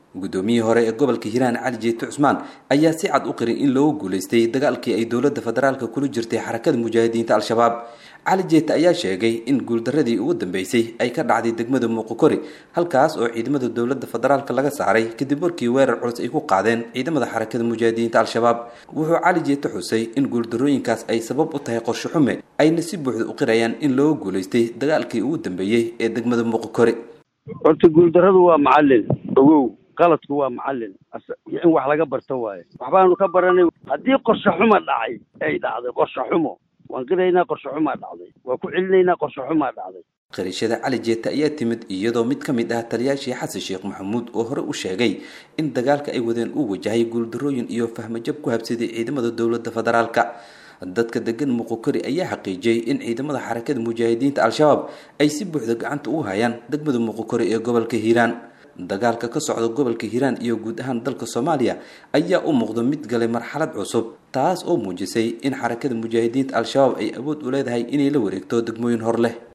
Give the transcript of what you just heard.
guddoomiyihii hore ee gobolka hiiraan cali jeete cusmaan ayaa si cad u qirin in loogu guulaystay dagaalkii ay dowladda federaalka kula jirtay xarakada mujaahidiinta al-shabaab cali jeete ayaa sheegay in guuldaradii ugu dambeysay ay ka dhacday degmada muuqokori halkaas oo ciidamada dowladda federaalka laga saaray kadib markii weerar culus ay ku qaadeen ciidamada xarakada mujaahidiinta al-shabaab wuxuu cali jeete xusay in guuldarooyinkaas ay sabab u tahay qorshe xume ayna si buuxda u qirayaan in loogu guulaystay dagaalkii ugu dambeeyey ee degmada muuqokori horta guuldaradu waa macalin ogow qaladku waa macalin in wax laga barto waaye waxbaanu ka baranay haddii qorshe xuma dhacay ay dhacday qorshe xumo waan qiraynaa qorshe xumaa dhacday waan ku celinaynaa qorshe xumaa dhacday qirashada cali jeete ayaa timid iyadoo mid ka mid ah taliyaashii xasan sheekh maxamuud oo hore u sheegay in dagaalka ay wadeen uu wajahay guuldarooyin iyo fahmajab ku habsaday ciidamada dowladda federaalka dadka degan muqokori ayaa xaqiijiyey in ciidamada xarakada mujaahidiinta al-shabaab ay si buuxda gacanta ugu hayaan degmada muqokori ee gobolka hiiraan dagaalka ka socda gobolka hiiraan iyo guud ahaan dalka soomaaliya ayaa u muuqda mid galay marxalad cusub taas oo muujisay in xarakada mujaahidiinta al-shabaab ay awood u leedahay inay la wareegto degmooyin hor leh